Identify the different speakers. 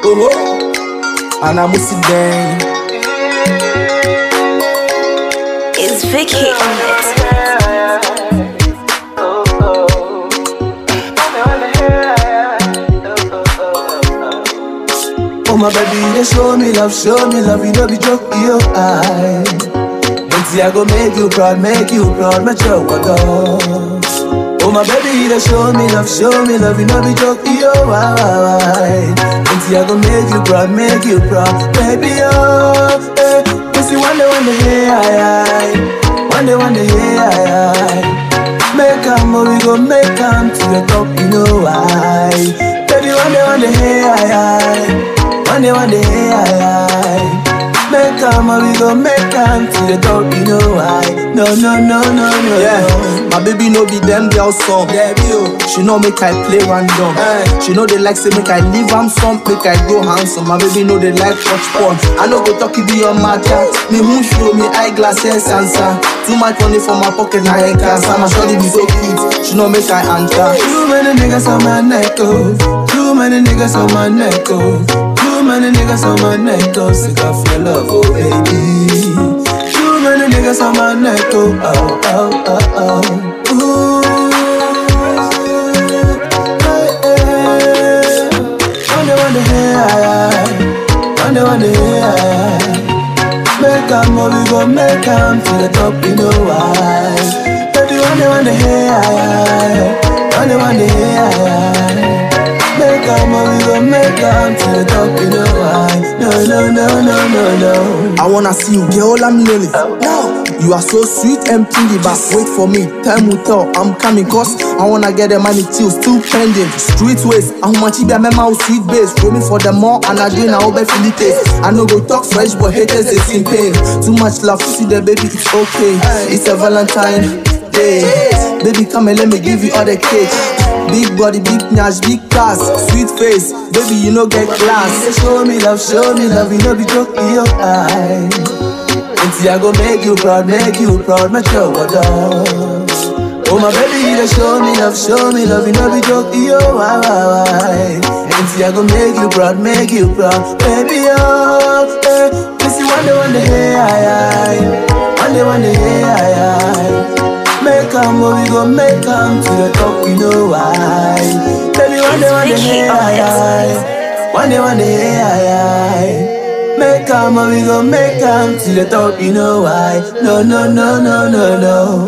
Speaker 1: Oh, oh. And I'm sit down.
Speaker 2: It's Vicky on it.
Speaker 1: Oh my baby, they show me love, show me love, you know be joke, yo, I. Until I go make you proud, make you proud, my child, Oh my baby, they show me love, show me love, you know be joke, yo, I. Until I go make you proud, make you proud, baby, oh, eh. You see one day, one day, hey, I, I. One day, one day, hey, I, I. Make am, oh, we go make am to the top, you know why. Baby, one day, one day, hey, I, I. One day, one day, hey, I, I. Make am, oh, we go make am to the top, you know why. No, no, no, no, no,
Speaker 3: Yeah,
Speaker 1: no.
Speaker 3: my baby no be them girl song.
Speaker 1: Baby, oh.
Speaker 3: She know make I play random.
Speaker 1: Hey.
Speaker 3: She know they like say make I leave am some, make I go handsome. My baby know they like touch porn. I know go talk it be on my chat. Me who show me eyeglasses answer. Too much money for my pocket na head cancer. My shorty be so cute. She know make I answer.
Speaker 1: Too many niggas on my neck, oh. Too many niggas on my neck, oh. Too many niggas on my neck, oh. Sick of your love, oh baby. Too many niggas on my neck, oh, oh, oh, oh, oh. Ooh, hey, hey. Wonder, wonder, hey, aye, aye. Wonder, wonder, hey, aye, aye. Make am, oh, we go make am to the top, you know why. Baby, one day, one day, hey, aye, aye. One day, one day, hey, aye, aye. Make am, oh, we go make am to the top, you know why. No, no, no, no, no, no.
Speaker 3: I wanna see you, girl. I'm lonely. No, you are so sweet and pretty, but wait for me. Time will tell. I'm coming, cause I wanna get the money till still pending. Street ways, how much be a memo sweet base. Roaming for the more, and I didn't know feel it taste. I know go talk fresh, but haters they in pain. Too much love, see the baby, it's okay. It's a Valentine day. Baby, come and let me give you all the cake. Big body, big nash, big cars, sweet face. Baby, you know get class.
Speaker 1: Say, show me love, show me love, you know be joke in your eye. Until I go make you proud, make you proud, my child, Oh my baby, they show me love, show me love, you know be joke in your eye. Until I go make you proud, make you proud, baby, oh, eh. You see one day, one day, hey, aye, aye. One day, one day, hey, aye, aye. Make am, oh, we go make am to the top, you know why. Baby, one day, one day,
Speaker 2: Vicky
Speaker 1: hey,
Speaker 2: on
Speaker 1: aye,
Speaker 2: it.
Speaker 1: aye. One day, one day, hey, aye, aye. Make am, oh, we go make am to the top, you know why. No, no, no, no, no, no.